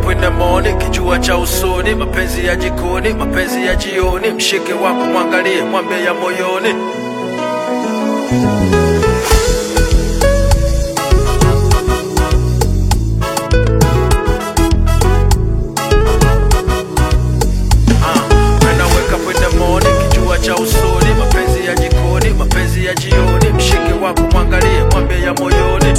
up in the morning, kijua cha usoni, mapenzi ya jikoni, mapenzi ya jioni, mshike wako mwangalie, mwambie ya moyoni. Ah, when I wake up in the morning, kijua cha usoni, mapenzi ya jikoni, mapenzi ya jioni, mshike wako mwangalie, mwambie ya moyoni.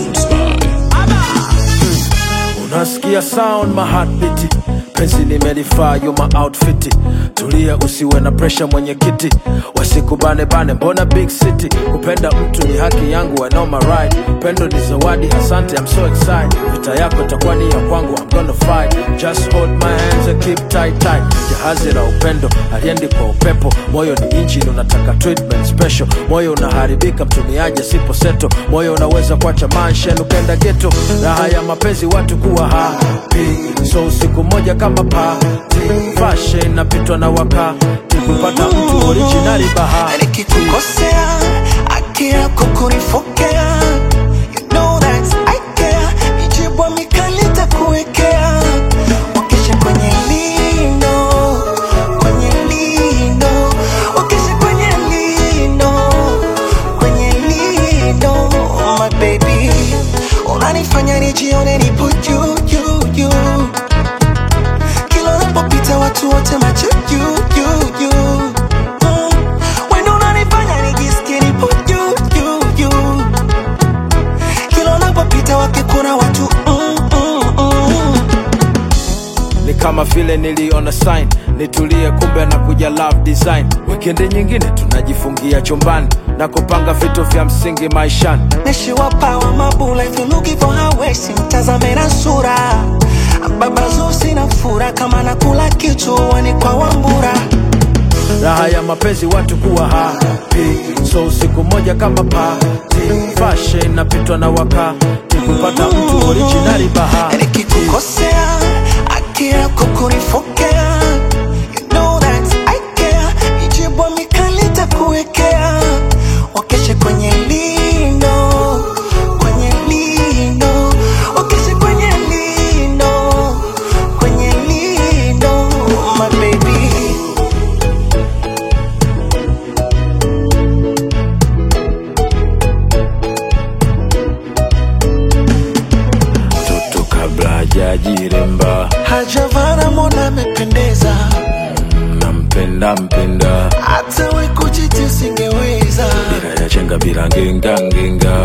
Unasikia sound my heartbeat penzi nimelifaa you my outfit tulia usiwe na pressure mwenyekiti wasikubane bane mbona big city kupenda mtu ni haki yangu I know my right pendo ni zawadi asante I'm so excited vita yako itakuwa ni ya kwangu I'm gonna fight just hold my hands and keep tight tight jahazi la upendo aliendi kwa upepo moyo ni engine unataka treatment special moyo unaharibika mtumiaje sipo seto moyo unaweza kuacha manshen ukenda geto raha ya mapenzi watu kuwa happy so usiku moja kama pati fashion napitwa na wakati kupata mtu originali bahari nikikukosea haki yako kunifokea you know that I care mijibwa mikali takuwekea wakesha kwenye lino kwenye lino wakesha kwenye lino kwenye lino my baby unanifanya nijione nipo juu juu juu kila unapopita watu wote macho juu juu juu Mm. Wendo unanifanya nijisikie nipo juu juu juu kila unapopita wakikuna watu mm, mm, mm. ni kama vile niliona sign nitulie kumbe na kuja love design wikendi nyingine tunajifungia chumbani na kupanga vitu vya msingi maishani Nishiwapawa mabula if you looking for her waist mtazame na sura baba zusi na fura kama nakula kichuani kwa wambura raha ya mapenzi watu kuwa happy so usiku moja kama pati fashion napitwa na wakati kupata mtu originali bahari nikikukosea haki yako kunifokea you know that I care ijibwa mikali takuwekea wakeshe kwenye lino kwenye lino wakeshe kwenye lino kwenye lino my baby toto kabla hajajiremba hajavana mona amependeza nampenda mpenda hata we kujiti usingeweza bila ya chenga bila ngenga ngenga